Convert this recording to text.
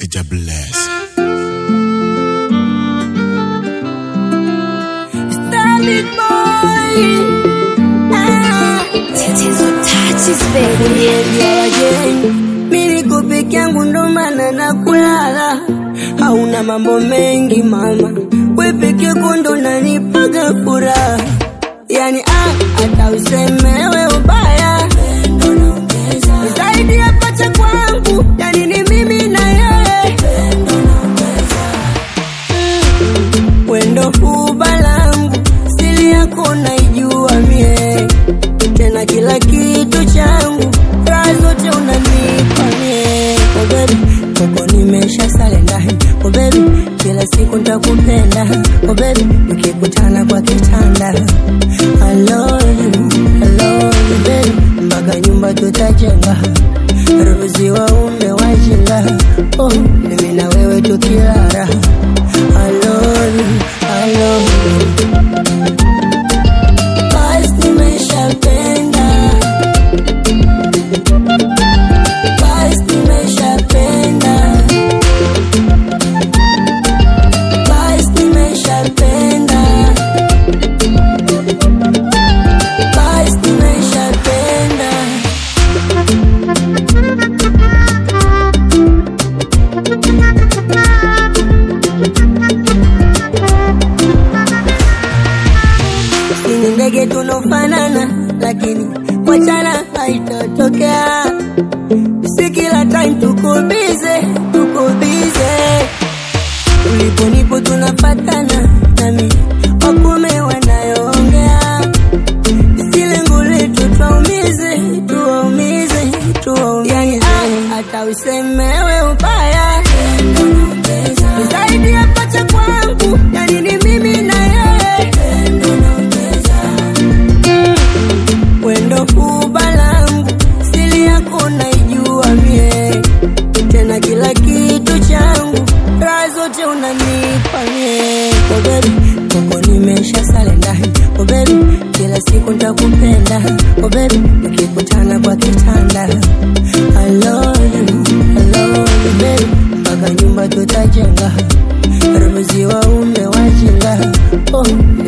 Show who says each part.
Speaker 1: Major Bless.
Speaker 2: Starlit boy. Ah.
Speaker 3: Tatizo touches baby.
Speaker 2: Kuambia wageni, mi niko peke yangu ndo maana na kulala. Hauna mambo mengi mama, we peke yako ndo nanipaga furaha. Yani ah, hata usemewe ubaya zaidi ya pacha kwangu, yani ni mimi na yeye wendo huba langu, siri yako naijua mie, tena kila kitu changu, raha zote unanipa mie. Oh baby, koko nimesha sale ndani. Oh baby, kila siku nitakupenda. Oh baby, tukikutana kwa kitanda. I love you, I love you baby, mpaka nyumba tutajenga. Ruzi waume wajinga, oh, mimi na wewe tukilala. I love you, I love you. Basi nimeshapenda. Basi nimeshapenda. Basi nimeshapenda. Basi nimeshapenda. Sisi ni ndege tunofanana, lakini wachana haitatokea. Si kila time tuko bize, tuko bize. Ulipo nipo tunafatana, nami wakume wanayoongea. Si lengo letu tuwaumize, tuwaumize, tuwaumize. Yani, ah, hata usemewe ubaya zaidi ya pacha kwangu, yani ni mimi na yeye wendo huba langu, siri yako naijua mie, tena kila kitu changu, raha zote unanipa mie. Oh baby, koko nimesha sale ndani. Oh baby, kila siku nitakupenda. Oh baby, tukikutana kwa kitanda. I love you, I love you baby, mpaka nyumba tutajenga. Ruzi waume wajinga, oh